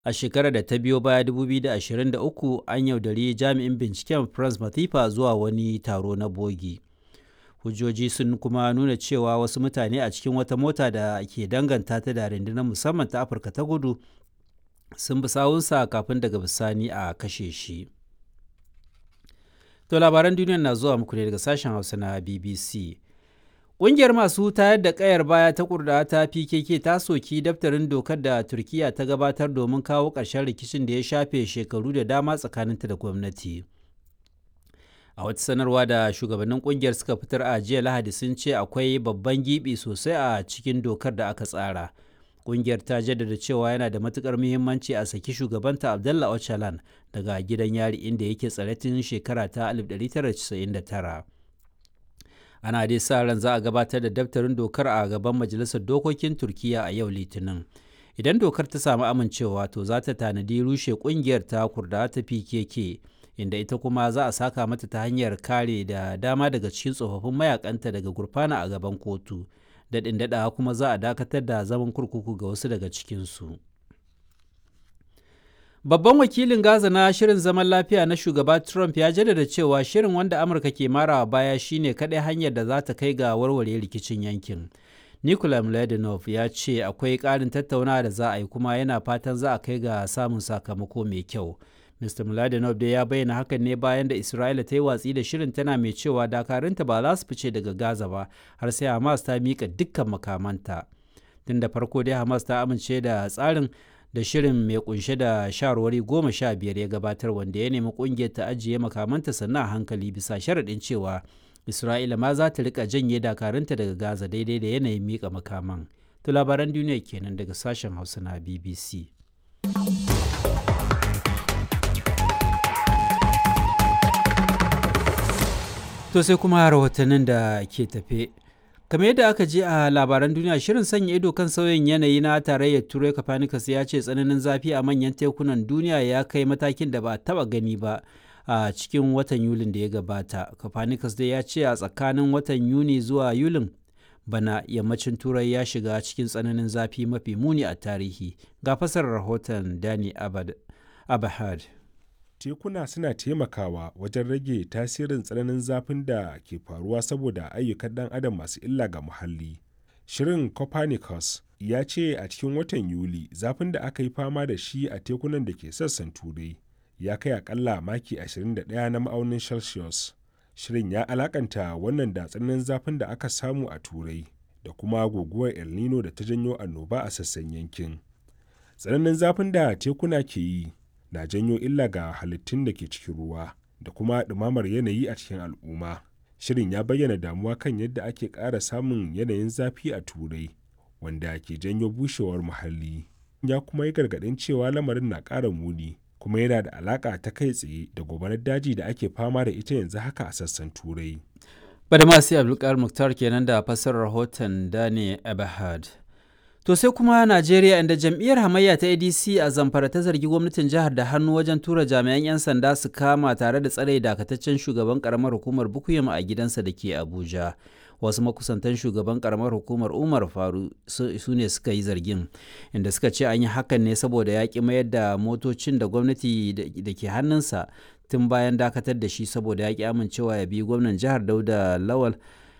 a shekarar da ta biyo baya 2023 an yaudari jami'in binciken france matifa zuwa wani taro na bogi hujjoji sun kuma nuna cewa wasu mutane a cikin wata mota da ke danganta ta da rundunar musamman ta afirka ta kudu sun bi sawunsa kafin daga bisani a kashe shi to labaran duniya na zuwa muku ne daga sashen hausa na bbc Ƙungiyar masu tayar da ƙayar baya ta kurda ta PKK ta soki daftarin dokar da Turkiyya ta gabatar domin kawo ƙarshen rikicin da ya shafe shekaru da dama tsakaninta da gwamnati. A wata sanarwa da shugabannin ƙungiyar suka fitar a jiya Lahadi sun ce akwai babban gibi sosai a cikin dokar da aka tsara. Ƙungiyar ta jaddada cewa yana da matuƙar muhimmanci a saki shugabanta Abdallah Öcalan daga gidan yari inda yake tsare tun shekara ta 1999. ana dai sa ran za a gabatar da daftarin dokar a gaban majalisar dokokin turkiya a yau litinin idan dokar ta samu amincewa to za ta tanadi rushe kungiyar ta kurda ta pkk inda ita kuma za a saka mata ta hanyar kare da dama daga cikin tsofaffin mayakanta daga gurfana a gaban kotu daɗin daɗawa kuma za a dakatar da zaman kurkuku ga wasu daga cikinsu. Babban wakilin Gaza na shirin zaman lafiya na shugaba Trump ya jaddada cewa shirin wanda Amurka ke marawa baya shine kaɗai hanyar da za ta kai ga warware rikicin yankin. Nikola Mladenov ya ce akwai ƙarin tattaunawa da za a yi kuma yana fatan za a kai ga samun sakamako mai kyau. Mr. Mladenov dai ya bayyana hakan ne bayan da Isra'ila ta yi watsi da shirin tana mai cewa dakarunta ba za su fice daga Gaza ba har sai Hamas ta miƙa dukkan makamanta. Tun da farko dai Hamas ta amince da tsarin da shirin mai kunshe da shawarwari goma sha biyar ya gabatar wanda ya nemi kungiyar ta ajiye makamanta sannan a hankali bisa sharaɗin cewa isra'ila ma za ta rika janye dakarunta daga gaza daidai da yanayin mika makaman to labaran duniya kenan daga sashen hausa na bbc to sai kuma rahotannin da ke tafe kamar yadda aka je a labaran duniya shirin sanya ido kan sauyin yanayi na tarayyar turai copernicus ya ce tsananin zafi a manyan tekunan duniya ya kai matakin da ba taba gani ba a cikin watan yulin da ya gabata copernicus dai ya ce a tsakanin watan yuni zuwa yulin bana yammacin turai ya shiga cikin tsananin zafi mafi muni a tarihi ga fasar rahoton dani abahad tekuna suna taimakawa wajen rage tasirin tsananin zafin da ke faruwa saboda ayyukan ɗan adam masu illa ga muhalli. Shirin Copernicus ya ce a cikin watan Yuli zafin da aka yi fama da shi a tekunan da ke sassan turai ya kai akalla maki 21 na ma'aunin Celsius. Shirin ya alakanta wannan da tsananin zafin da aka samu a turai da kuma guguwar El Nino da ta janyo annoba a sassan yankin. Tsananin zafin da tekuna ke yi na janyo illa ga halittun da ke cikin ruwa da kuma ɗumamar yanayi a cikin al'umma. Shirin ya bayyana damuwa kan yadda ake ƙara samun yanayin zafi a turai wanda ke janyo bushewar muhalli. Ya kuma yi gargaɗin cewa lamarin na ƙara muni kuma yana da alaƙa ta kai tsaye da gobarar daji da ake fama da ita yanzu haka a sassan turai. Badamasi Abdulkar Muktar kenan da fassarar rahoton Dani Abahad. To sai kuma Najeriya inda jam'iyyar hamayya ta ADC a Zamfara ta zargi gwamnatin jihar da hannu wajen tura jami'an 'yan sanda su kama tare da tsare dakataccen shugaban karamar hukumar Bukuyum a gidansa da ke Abuja. Wasu makusantan shugaban karamar hukumar Umar Faru su ne suka yi zargin, inda suka ce an yi hakan ne saboda ya ƙi mayar da motocin da gwamnati da ke hannunsa tun bayan dakatar da shi saboda ya ƙi amincewa ya bi gwamnan jihar Dauda Lawal.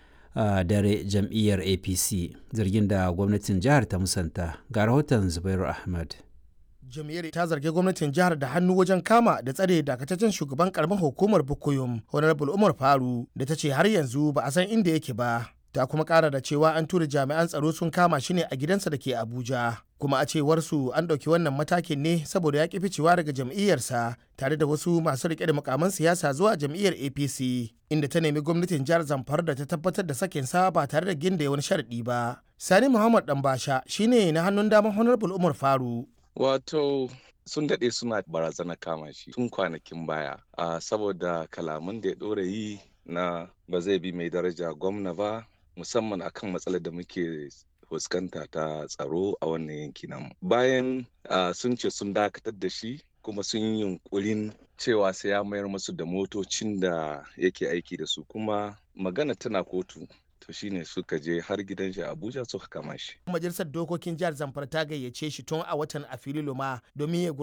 a dare jam'iyyar apc zargin da gwamnatin jihar ta musanta ga rahoton zubairu ahmad jam'iyyar ta zargi gwamnatin jihar da hannu wajen kama da tsare dakataccen shugaban karamar hukumar bukuyum honorable umar faru da ta ce har yanzu ba a san inda yake ba ta kuma kara da cewa an tura jami'an tsaro sun kama shi ne a gidansa da ke abuja kuma a cewar su an ɗauki wannan matakin ne saboda ya ƙi ficewa daga jam'iyyarsa tare da wasu masu riƙe da mukaman siyasa zuwa jam'iyyar apc inda ta nemi gwamnatin jihar zamfara da ta tabbatar da sakin sa ba tare da ginda wani sharaɗi ba sani muhammad ɗanbasha shine na hannun daman honorable umar faru wato sun daɗe suna barazana kama shi tun kwanakin baya a saboda kalaman da ya ɗora yi na ba zai bi mai daraja gwamna ba musamman akan matsalar da muke fuskanta ta tsaro a wannan yanki namu bayan sun ce sun dakatar da shi kuma sun yi yunkurin cewa sai ya mayar musu da motocin da yake aiki da su kuma magana tana kotu to shine suka je har gidan shi abuja suka kama shi majalisar dokokin jihar zamfara ta gayyace shi tun a watan afrilu ma domin ya